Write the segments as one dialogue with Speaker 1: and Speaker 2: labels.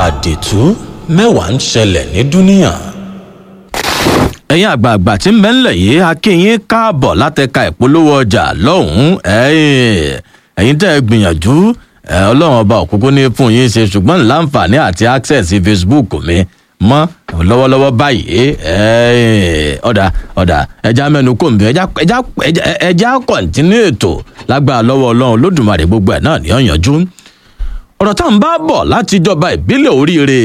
Speaker 1: àdìtú mẹ́wàá ń ṣẹlẹ̀ ní dúníà.
Speaker 2: ẹ̀yin àgbààgbà tí ń bẹ́ ńlẹ̀ yìí akínyín káàbọ̀ látẹ̀ka ìpolówó ọjà lọ́hùn-ún ẹ̀yìn ẹ̀yin tẹ́ ẹ gbìyànjú ẹ̀ ọlọ́run ọba òkúkú ní fún yín ṣe ṣùgbọ́n láǹfààní àti access facebook mi mọ́ lọ́wọ́lọ́wọ́ báyìí ẹ̀yìn ọ̀dà ọ̀dà ẹja mẹ́nu kò ń bí ẹja ẹja ẹja kọ̀ǹtínú ètò lágbára lọ́wọ́ ọlọ́run lódùmarè gbogbo ẹ̀ náà ní ọ̀yànjú ọ̀rọ̀ tá à ń bá bọ̀ láti ìjọba ìbílẹ̀ oríire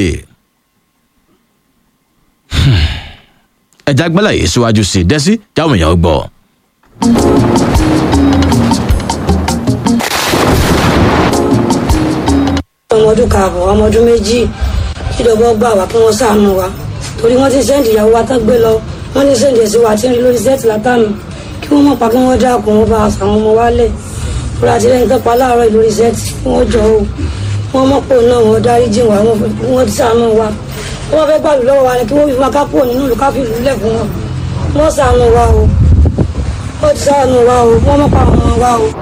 Speaker 2: ẹja gbẹ́lẹ̀ yìí síwájú sí i dẹ́sí jáwọn èèyàn gbọ́.
Speaker 3: ọmọ ọdún kààbọ̀ ọmọ ọdún méjì kíjọba gbà wá kí wọ́n sàánú wa torí wọ́n ti sẹ́ǹdì ìyàwó wa tán gbé lọ wọ́n ní sẹ́ǹdì ẹ̀sìn wa tí ń rí lórí sẹ́ẹ̀tì látànù kí wọ́n mọ̀ pa kí wọ́n dákun wọn bá àwọn ọmọ wa lẹ̀ torí àti lẹ́yìn tó pa láàárọ̀ lórí sẹ́ẹ̀tì kí wọ́n jọ o wọ́n mọ̀ pò náà wọ́n dárí jìn wá wọ́n ti sàánú wa wọ́n fẹ́ gbàlù lọ́wọ́ wa ni kí wọ́n fi máa ká kúrò nínú ìlú ká fi ìlú lẹ̀ fún wọn wọ́n sàánú wa o wọ́n ti sàánú wa o wọ́n mọ̀ pa àwọn ọmọ wa o.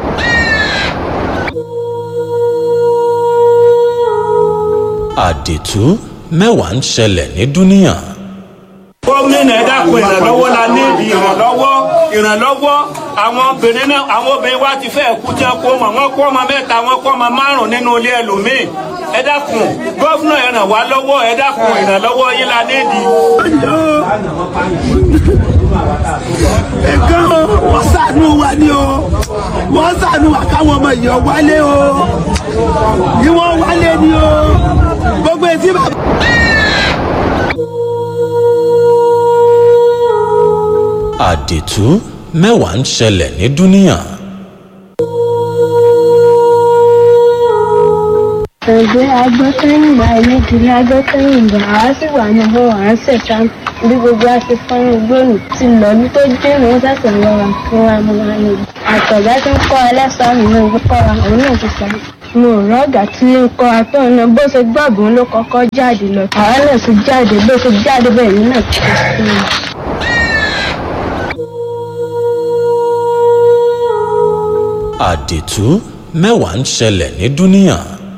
Speaker 1: àdìtú mẹ́wàá ń ṣẹlẹ̀ ní dúníà.
Speaker 4: gómìnà ẹ dákun ìrànlọ́wọ́ la níbi ìrànlọ́wọ́ ìrànlọ́wọ́ àwọn obìnrin náà àwọn obìnrin wa ti fẹ́ kú tí wọ́n kó ọmọ wọn kó ọmọ mẹ́ta wọn kó ọmọ márùn nínú ilé ẹlòmíì ẹ dákun gómìnà ẹ ràn wá lọ́wọ́ ẹ dákun ìrànlọ́wọ́ yín la níbi.
Speaker 5: ẹ̀kan wọ́n ṣàánú wa ni o wọ́n ṣàánú wa káwọn ọmọ yìí wálé o ni wọ́n wálé ni o gbogbo etí bàbá.
Speaker 1: àdìtú mẹ́wàá ń ṣẹlẹ̀ ní dúníà.
Speaker 6: ẹgbẹ́ agbọ́sẹ́yìnbá ẹlẹ́dìrí agbọ́sẹ́yìnbá àá sì wà ní ọgbọ́n wà á ṣẹ̀ṣá bí gbogbo a ṣe fọ́nrán gbòòrò ti lọ ní tó dé ní wọ́n ṣẹ̀ṣẹ̀ lọ́ra fún wa mọ́ wa ní. àtọ̀gá tó ń kọ́ ẹlẹ́sàá mi náà gbé kọ́ wa òun náà ti sọ mo rọ ọgá tí ń kọ atọ náà bó ṣe gbàgbọ́n ló kọ́kọ́ jáde lọ àwa náà sì jáde bó ṣe jáde bẹ́ẹ̀ ní náà ti ṣe sí i.
Speaker 1: àdìtú mẹ́wàá ń ṣẹlẹ̀ ní dúníà.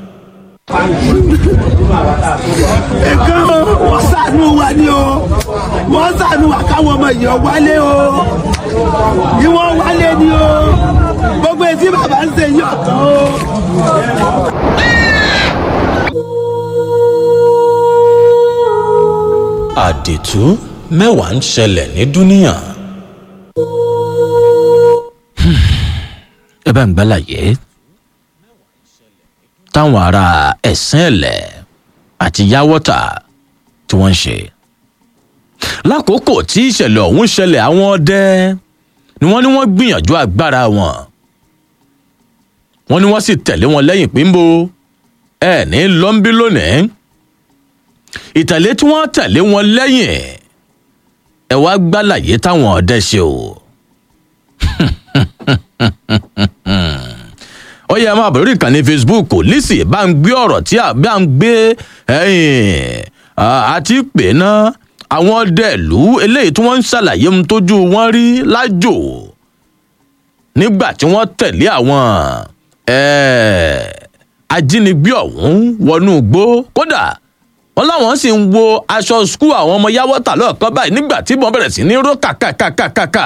Speaker 5: ẹ̀kan wọ́n ṣàánú wa ni o wọ́n ṣàánú wa káwọn ọmọ yìí wálé o ni wọ́n wálé ni o gbogbo etí bàbá ń ṣe yọ̀ kan o.
Speaker 1: àdìtú mẹ́wàá ń ṣẹlẹ̀ ní dúníà.
Speaker 2: ẹ bá ń gbálàyé táwọn ará ẹ̀sìn ẹ̀lẹ̀ àti yáwọ́tà tí wọ́n ń ṣe. lákòókò tí ìṣẹ̀lẹ̀ ọ̀hún ṣẹlẹ̀ àwọn ọdẹ ni wọ́n ní wọ́n gbìyànjú agbára wọn. wọ́n ní wọ́n sì tẹ̀lé wọn lẹ́yìn pínbó ẹ̀ ní lọ́ńbí lónìí. ìtẹ̀lé tí wọ́n tẹ̀lé wọn lẹ́yìn ẹ̀ wá gbálàyé táwọn ọdẹ ṣe o ó yẹ máa bẹ̀rẹ̀ ìkànnì facebook lisi bá ń gbé ọ̀rọ̀ tí a bá ń gbé àti pè ná àwọn dẹ̀lú eléyìí tí wọ́n ń ṣàlàyé ohun tójú wọn rí lájò nígbà tí wọ́n tẹ̀lé àwọn ajínigbé ọ̀hún wọnú igbó kódà wọn láwọn sì ń wo aṣọ skul àwọn ọmọ yáwọ́tà lọ́ọ̀kan báyìí nígbà tí wọ́n bẹ̀rẹ̀ sí ní ró kàkàkàkàkà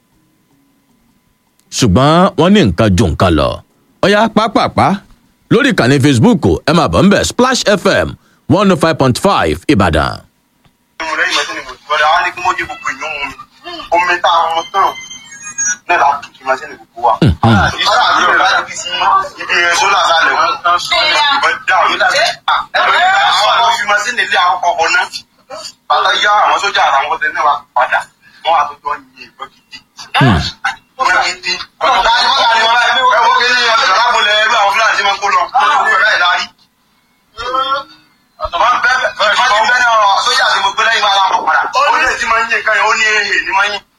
Speaker 2: ṣùgbọ́n wọ́n ní nǹkan ju nǹkan lọ. ọ̀yá pápápá lórí ìkànnì facebook ẹ máa bọ̀ ń bẹ̀ splash fm one oh five point five ìbàdàn.
Speaker 7: mo lẹ́yìn mẹ́tọ́ ni mo ti gbọ́dọ̀ àwọn ní kí wọ́n jẹ́ gbogbo èèyàn mu omi tá a mọ tán náà la tún kí n máa ṣe ní gbogbo wa. ara àti ọ̀rẹ́ láti fi sí ibi sólà sálẹ̀ wọn ìbọn dáhùn ẹlòmíì àwọn àwọn fi máa ṣe nílé àwọn kọ̀ọ̀kan náà bàtà yá àwọn sójà àtàwọn ọ̀tẹ̀ náà wà padà wọ́n wà tó jọ yin ìbọn gidi. ìbọn gidi. ọ̀tá ni wọ́n ní wọn láì ẹ̀wọ́n kí ni ọ̀sán lábúlẹ̀ ẹgbẹ́ àwọn fúlàní tí wọ́n kó lọ máa ń bẹ́ bẹ́ẹ̀ máa ń bẹ́ náà sójà tí mo gbé lẹ́yìn máa láwọn padà ó ní èsì máa ń yín nǹkan yẹn ó ní èrè ní máa ń yín.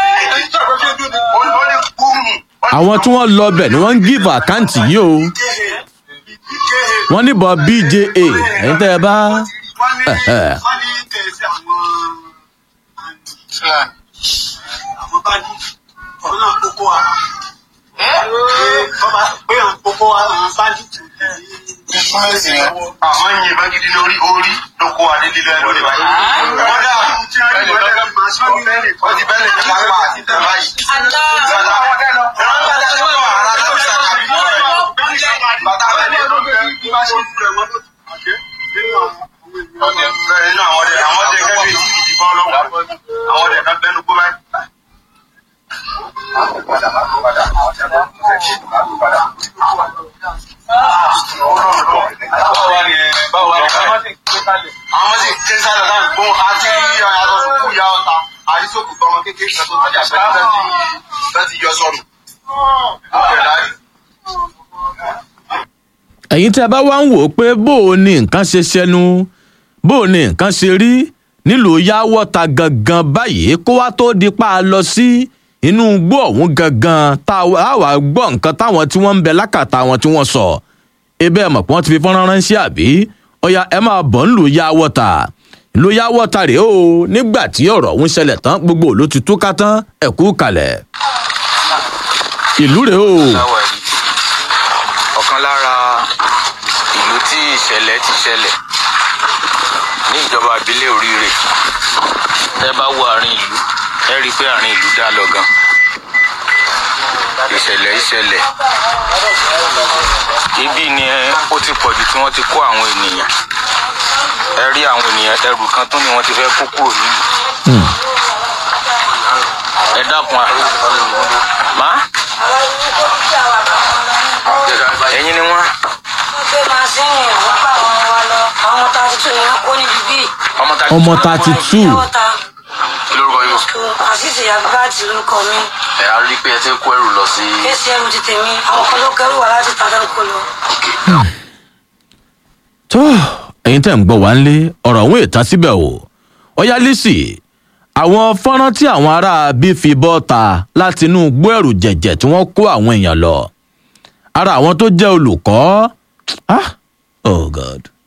Speaker 7: ó ní búùmù.
Speaker 2: àwọn tí wọ́n lọ bẹ̀ ni wọ́n ń gíìfù àkáǹtì yìí o wọ́n níbọn bja ẹ̀yin tẹ́ ẹ bá.
Speaker 7: wọ́n ní wọ́n ní kẹ̀sì àwọn àwọn bá ní ọ̀nà kókó ara. pé àwọn kókó ara àwọn bá ní tù súnmẹ́sì yẹn àwọn yìnbọn gidi lórí orí ló kó adé lílọ ẹ lórí báyìí. kódà wọ́n ti bẹ́ẹ̀ lè ní lápá àti tẹ̀ báyìí. Bàtà bàtà bẹ́ẹ̀ ni ọdẹ bẹ́ẹ̀ nínú àwọn ọdẹ àwọn ọdẹ kẹ́kẹ́ tí gidi bọ́ lọ́wọ́ àwọn ọdẹ kan bẹ́nu gbó báyìí. àwọn sì ké sálọ náà gbó àti àyàtọ̀ sùkú ya ọta àrísòkù tọmọ kékeré kan tó tọ́jà pẹ̀lú bẹ́ẹ̀ ti yọ sọnù. Ọ̀rẹ́ láyé.
Speaker 2: ẹ̀yin tí a bá wá ń wò ó pé bó o ní nǹkan ṣe ṣẹnu bó o ní nǹkan ṣe rí nílùú yáwọ́ta gangan báyìí kó wá tó di pa á lọ sí inú igbó ọ̀hún gangan tá a wà gbọ́ nǹkan táwọn tí wọ́n ń bẹ lákàtà wọn tí wọ́n sọ ebe ẹ̀ mọ̀ pé wọ́n ti fi fọ́nrán ránṣẹ́ àbí ọ̀ya ẹ máa bọ̀ nílùú yáwọ́ta ìlú yáwọ́ta rèé o nígbà tí ọ̀rọ̀ ọ̀hún ṣẹlẹ̀ tán gbogbo ló ti túká tán ẹ̀kú kalẹ̀ ìlú rèé o.
Speaker 8: láwa yìí ọ̀kan lára ìlú tí ìṣẹ̀lẹ̀ ti ṣẹlẹ̀ ní ìjọba ìbílẹ̀ oríire ẹ bá wo àárín ìlú ẹ rí i pé àárín ìlú dá lọ gan ìṣẹ̀lẹ̀ ìṣẹ̀lẹ̀ ibi ni ẹ- ó ti pọ̀jù tí wọ́n ti kó àwọn ènìyàn ẹ rí àwọn ènìyàn ẹrù kan tún ni wọ́n ti fẹ́ kó kúrò nílùú ẹ dákun à má ẹ̀yin ni wọ́n
Speaker 3: wọ́n gbé masínì wọ́n bá àwọn wa lọ àwọn tá a ti tún yẹn kó níbi bíi.
Speaker 8: ọmọ ta
Speaker 2: ọmọ thirty two
Speaker 3: yàwọ́ta
Speaker 8: lórúkọ yóò
Speaker 3: àṣìṣe àgbàtì lórúkọ mi
Speaker 8: ẹ á rí i pé ẹ ti kó ẹrù lọ sí
Speaker 3: kéṣì ẹrù ti tèmi àwọn kan ló kẹrù wá láti tàdá kó lọ.
Speaker 2: tó ẹ̀yin tẹ̀ ń gbọ́ wá ń lé ọ̀rọ̀ ọ̀hún ìtàn síbẹ̀ o ọ̀yá lísì àwọn fọ́nrán tí àwọn ará bí fi bọ́ ta láti inú igbó ẹ̀rù jẹ̀jẹ̀ tí wọ́n kó àwọn èèyàn lọ ara àwọn tó jẹ́ olùkọ́ ah oh god